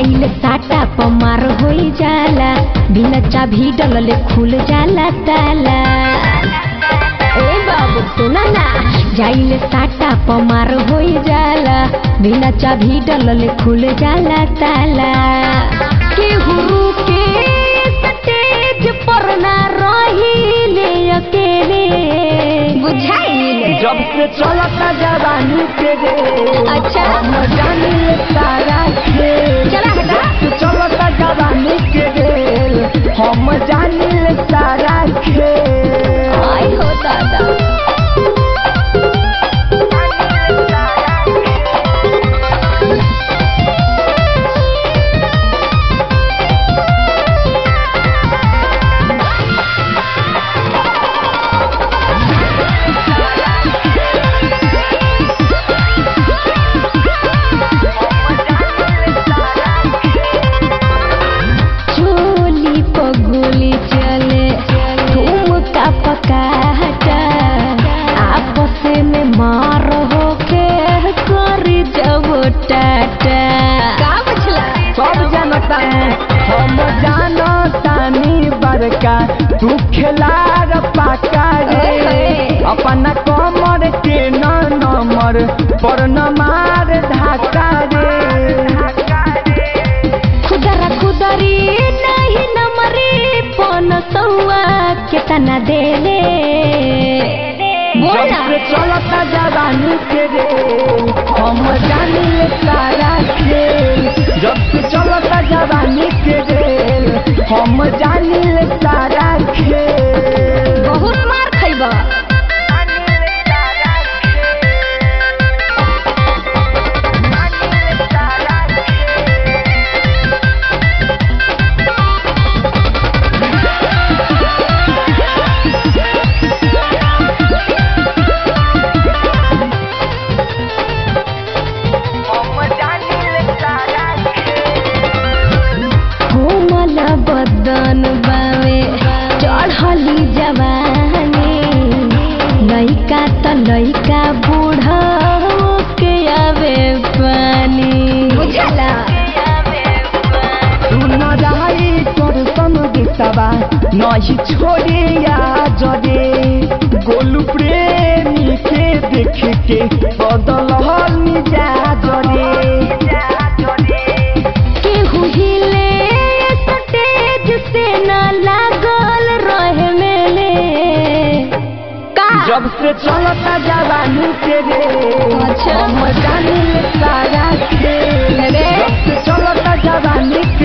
जाइले साटा पमार होई जाला बिना चाभी डलले खुल जाला ताला ए बाबू सुना ना जाइले साटा पमार होई जाला बिना चाभी डलले खुल जाला ताला केहू के स्टेज पर ना रहिले अकेले बुझाइल जब से चलता जवानी के रे अच्छा। हम जानी ले सारा खेल चला हटा। जब से चलता जवानी के रे हम जानी ले सारा खेल आई हो दादा चोली पगुली चले ठुमका पकाटा आपस में मार होके करी जब टाटा का बचला सब जानता है हम जानतानी बड़का तू खिलाड़ पाका रे ओए होए। अपना कमर के न नमर पर न मार धाका रे खुदरा खुदरी नहीं नमरी पन सौआ केतना देले बोल जब ना से चलता जवानी के रे हम जानी ले सारा खेल जब से चलता जवानी के रे हम जानी ले सारा खेल बहुत मार खइबा कोमल बदन बावे चढ़ली जवानी लइका त लइका बूढ़ा के आवे पानी बुझला तू न रही तोर संगीतवा नहीं छोड़े या जरे गोलू प्रेमी के देख के बदल जा जरे केहू हिले स्टेज से न लागल रहे मेले का जब से चलता जवानी के रे अच्छा। हम जानी ले सारा खेल अरे। जब से चलता जवानी